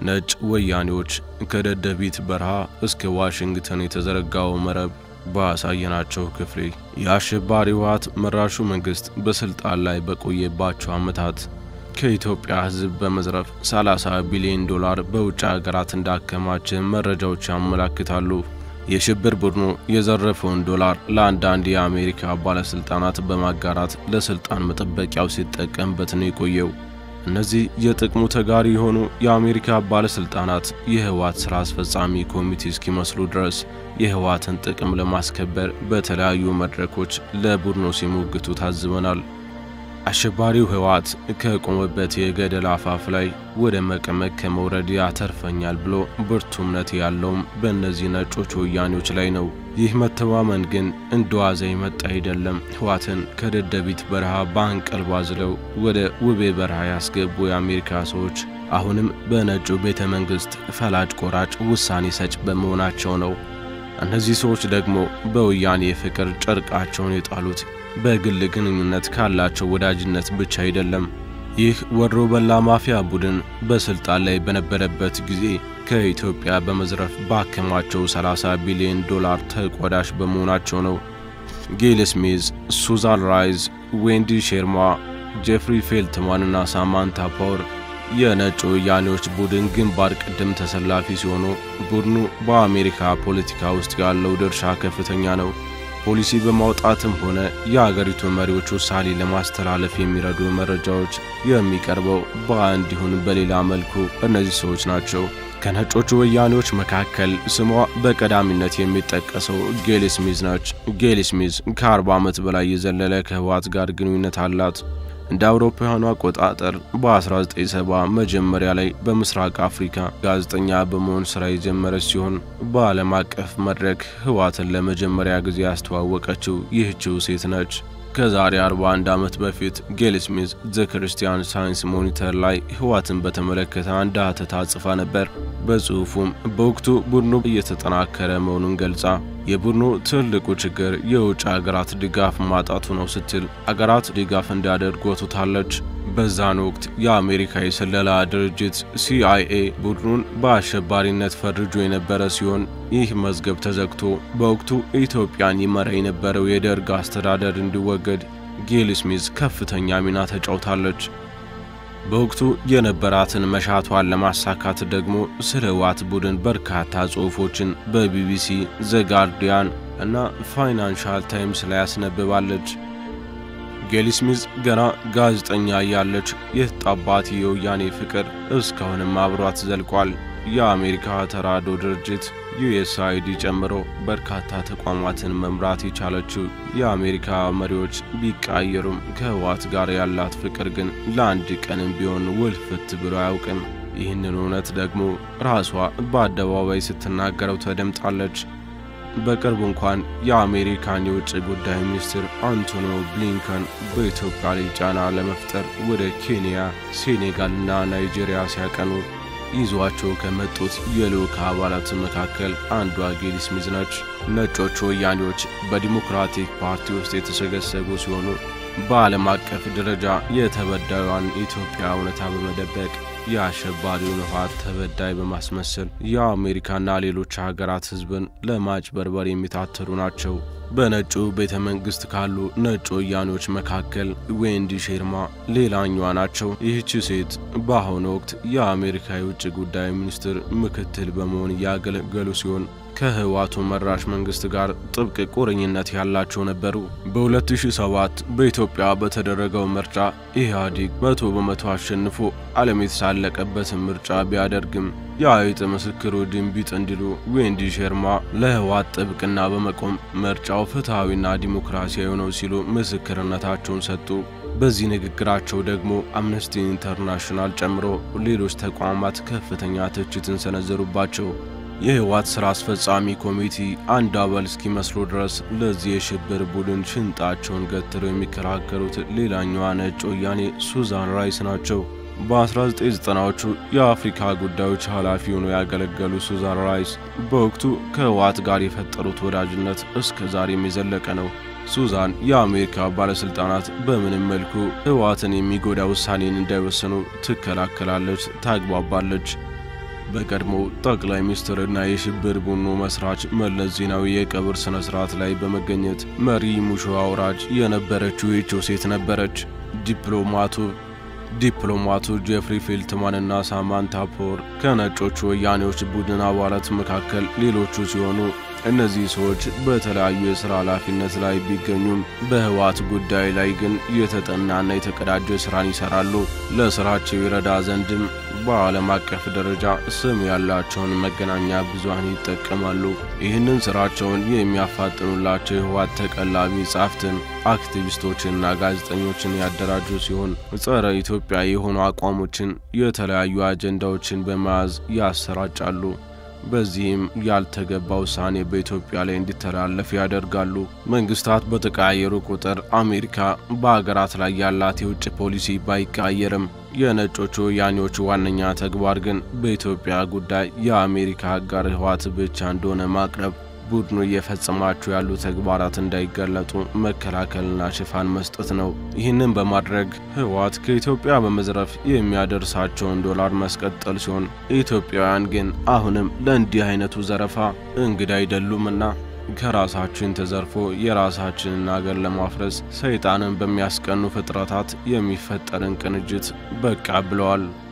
ነጭ ወያኔዎች ከደደቢት በረሃ እስከ ዋሽንግተን የተዘረጋው መረብ ባሳየናቸው ክፍሌ የአሸባሪ ህወሓት መራሹ መንግስት በስልጣን ላይ በቆየባቸው ዓመታት ከኢትዮጵያ ሕዝብ በመዝረፍ 30 ቢሊዮን ዶላር በውጭ ሀገራት እንዳከማቸ መረጃዎች ያመላክታሉ። የሽብር ቡድኑ የዘረፈውን ዶላር ለአንዳንድ የአሜሪካ ባለስልጣናት በማጋራት ለስልጣን መጠበቂያው ሲጠቀምበት ነው የቆየው። እነዚህ የጥቅሙ ተጋሪ የሆኑ የአሜሪካ ባለስልጣናት የህወሓት ሥራ አስፈጻሚ ኮሚቴ እስኪመስሉ ድረስ የህወሓትን ጥቅም ለማስከበር በተለያዩ መድረኮች ለቡድኑ ሲሞግቱ ታዝበናል። አሸባሪው ህወሓት ከቆመበት የገደል አፋፍ ላይ ወደ መቀመቅ ከመውረድ ያተርፈኛል ብሎ ብርቱ እምነት ያለውም በእነዚህ ነጮች ወያኔዎች ላይ ነው። ይህ መተማመን ግን እንደዋዛ የመጣ አይደለም። ህወሓትን ከደደቢት በረሃ በአንቀልባ ዝለው ወደ ውቤ በረሃ ያስገቡ የአሜሪካ ሰዎች አሁንም በነጩ ቤተ መንግሥት ፈላጭ ቆራጭ ውሳኔ ሰጭ በመሆናቸው ነው። እነዚህ ሰዎች ደግሞ በወያኔ የፍቅር ጨርቃቸውን የጣሉት በግል ግንኙነት ካላቸው ወዳጅነት ብቻ አይደለም። ይህ ወሮ በላ ማፊያ ቡድን በስልጣን ላይ በነበረበት ጊዜ ከኢትዮጵያ በመዝረፍ ባከማቸው 30 ቢሊዮን ዶላር ተቋዳሽ በመሆናቸው ነው። ጌል ስሚዝ፣ ሱዛን ራይዝ፣ ዌንዲ ሼርማ፣ ጄፍሪ ፌልትማን እና ሳማንታ ፓወር የነጭ ወያኔዎች ቡድን ግንባር ቀደም ተሰላፊ ሲሆኑ ቡድኑ በአሜሪካ ፖለቲካ ውስጥ ያለው ድርሻ ከፍተኛ ነው። ፖሊሲ በማውጣትም ሆነ የአገሪቱ መሪዎች ውሳኔ ለማስተላለፍ የሚረዱ መረጃዎች የሚቀርበው በአንድ ይሁን በሌላ መልኩ እነዚህ ሰዎች ናቸው። ከነጮቹ ወያኔዎች መካከል ስሟ በቀዳሚነት የሚጠቀሰው ጌል ስሚዝ ናች። ጌል ስሚዝ ከ40 ዓመት በላይ የዘለለ ከህወሓት ጋር ግንኙነት አላት። እንደ አውሮፓውያኑ አቆጣጠር በ1970 መጀመሪያ ላይ በምስራቅ አፍሪካ ጋዜጠኛ በመሆን ስራ የጀመረች ሲሆን በዓለም አቀፍ መድረክ ህወሓትን ለመጀመሪያ ጊዜ ያስተዋወቀችው ይህችው ሴት ነች። ከዛሬ 41 ዓመት በፊት ጌል ስሚዝ ዘ ክርስቲያን ሳይንስ ሞኒተር ላይ ህወሓትን በተመለከተ አንድ ሀተታ ጽፋ ነበር። በጽሑፉም በወቅቱ ቡድኑ እየተጠናከረ መሆኑን ገልጻ የቡድኑ ትልቁ ችግር የውጭ አገራት ድጋፍ ማጣቱ ነው ስትል አገራት ድጋፍ እንዲያደርጉ ወትታለች። በዛን ወቅት የአሜሪካ የስለላ ድርጅት ሲአይኤ ቡድኑን በአሸባሪነት ፈርጆ የነበረ ሲሆን ይህ መዝገብ ተዘግቶ በወቅቱ ኢትዮጵያን ይመራ የነበረው የደርግ አስተዳደር እንዲወገድ ጌል ስሚዝ ከፍተኛ ሚና ተጫውታለች። በወቅቱ የነበራትን መሻቷን ለማሳካት ደግሞ ስለ ህወሓት ቡድን በርካታ ጽሑፎችን በቢቢሲ፣ ዘ ጋርዲያን እና ፋይናንሻል ታይምስ ላይ ያስነብባለች። ጌል ስሚዝ ገና ጋዜጠኛ እያለች የተጣባት የወያኔ ፍቅር እስካሁንም አብሯት ዘልቋል። የአሜሪካ ተራድኦ ድርጅት ዩኤስአይዲ ጨምሮ በርካታ ተቋማትን መምራት የቻለችው የአሜሪካ መሪዎች ቢቃየሩም ከህወሓት ጋር ያላት ፍቅር ግን ለአንድ ቀንም ቢሆን ውልፍት ብሎ አያውቅም። ይህንን እውነት ደግሞ ራሷ በአደባባይ ስትናገረው ተደምጣለች። በቅርቡ እንኳን የአሜሪካን የውጭ ጉዳይ ሚኒስትር አንቶኒ ብሊንከን በኢትዮጵያ ላይ ጫና ለመፍጠር ወደ ኬንያ፣ ሴኔጋልና ናይጄሪያ ሲያቀኑ ይዟቸው ከመጡት የልዑክ አባላት መካከል አንዷ ጌል ስሚዝ ነች። ነጮቹ ወያኔዎች በዲሞክራቲክ ፓርቲ ውስጥ የተሰገሰጉ ሲሆኑ በዓለም አቀፍ ደረጃ የተበዳዩን ኢትዮጵያ እውነታ በመደበቅ የአሸባሪውን ህወሓት ተበዳይ በማስመሰል የአሜሪካና ሌሎች ሀገራት ህዝብን ለማጭበርበር የሚታተሩ ናቸው። በነጩ ቤተ መንግሥት ካሉ ነጭ ወያኔዎች መካከል ዌንዲ ሼርማ ሌላኛዋ ናቸው። ይህች ሴት በአሁኑ ወቅት የአሜሪካ የውጭ ጉዳይ ሚኒስትር ምክትል በመሆን እያገለገሉ ሲሆን ከህወሓቱ መራሽ መንግስት ጋር ጥብቅ ቁርኝነት ያላቸው ነበሩ። በ2007 በኢትዮጵያ በተደረገው ምርጫ ኢህአዴግ መቶ በመቶ አሸንፎ ዓለም የተሳለቀበትን ምርጫ ቢያደርግም የአይጥ ምስክሩ ድንቢጥ እንዲሉ ዌንዲ ሼርማ ለህወሓት ጥብቅና በመቆም ምርጫው ፍትሐዊና ዲሞክራሲያዊ ነው ሲሉ ምስክርነታቸውን ሰጡ። በዚህ ንግግራቸው ደግሞ አምነስቲ ኢንተርናሽናል ጨምሮ ሌሎች ተቋማት ከፍተኛ ትችትን ሰነዘሩባቸው። የህወሓት ሥራ አስፈጻሚ ኮሚቴ አንድ አባል እስኪመስሉ ድረስ ለዚህ የሽብር ቡድን ሽንጣቸውን ገትረው የሚከራከሩት ሌላኛዋ ነጭ ወያኔ ሱዛን ራይስ ናቸው። በ1990ዎቹ የአፍሪካ ጉዳዮች ኃላፊ ሆነው ያገለገሉ ሱዛን ራይስ በወቅቱ ከህወሓት ጋር የፈጠሩት ወዳጅነት እስከ ዛሬም የዘለቀ ነው። ሱዛን የአሜሪካ ባለሥልጣናት በምንም መልኩ ህወሓትን የሚጎዳ ውሳኔን እንዳይወስኑ ትከላከላለች፣ ታግባባለች። በቀድሞ ጠቅላይ ሚኒስትርና የሽብር ቡድኑ መስራች መለስ ዜናዊ የቀብር ስነ ስርዓት ላይ በመገኘት መሪ ሙሾ አውራጅ የነበረችው ይህችው ሴት ነበረች። ዲፕሎማቱ ዲፕሎማቱ ጄፍሪ ፌልትማንና ሳማንታ ፖር ከነጮቹ ወያኔዎች ቡድን አባላት መካከል ሌሎቹ ሲሆኑ እነዚህ ሰዎች በተለያዩ የሥራ ኃላፊነት ላይ ቢገኙም በህወሓት ጉዳይ ላይ ግን የተጠናና የተቀዳጀ ሥራን ይሠራሉ። ለሥራቸው ይረዳ ዘንድም በዓለም አቀፍ ደረጃ ስም ያላቸውን መገናኛ ብዙሃን ይጠቀማሉ። ይህንን ሥራቸውን የሚያፋጥኑላቸው የህወሓት ተቀላቢ ጻፍትን፣ አክቲቪስቶችንና ጋዜጠኞችን ያደራጁ ሲሆን ጸረ ኢትዮጵያ የሆኑ አቋሞችን፣ የተለያዩ አጀንዳዎችን በመያዝ ያሰራጫሉ። በዚህም ያልተገባ ውሳኔ በኢትዮጵያ ላይ እንዲተላለፍ ያደርጋሉ። መንግስታት በተቀያየሩ ቁጥር አሜሪካ በሀገራት ላይ ያላት የውጭ ፖሊሲ ባይቀያየርም የነጮቹ ወያኔዎቹ ዋነኛ ተግባር ግን በኢትዮጵያ ጉዳይ የአሜሪካ አጋር ህወሓት ብቻ እንደሆነ ማቅረብ ቡድኑ እየፈጸማቸው ያሉ ተግባራት እንዳይገለጡ መከላከልና ሽፋን መስጠት ነው። ይህንን በማድረግ ህወሓት ከኢትዮጵያ በመዝረፍ የሚያደርሳቸውን ዶላር ማስቀጠል ሲሆን ኢትዮጵያውያን ግን አሁንም ለእንዲህ አይነቱ ዘረፋ እንግዳ አይደሉምና ከራሳችን ተዘርፎ የራሳችንን አገር ለማፍረስ ሰይጣንን በሚያስቀኑ ፍጥረታት የሚፈጠርን ቅንጅት በቃ ብለዋል።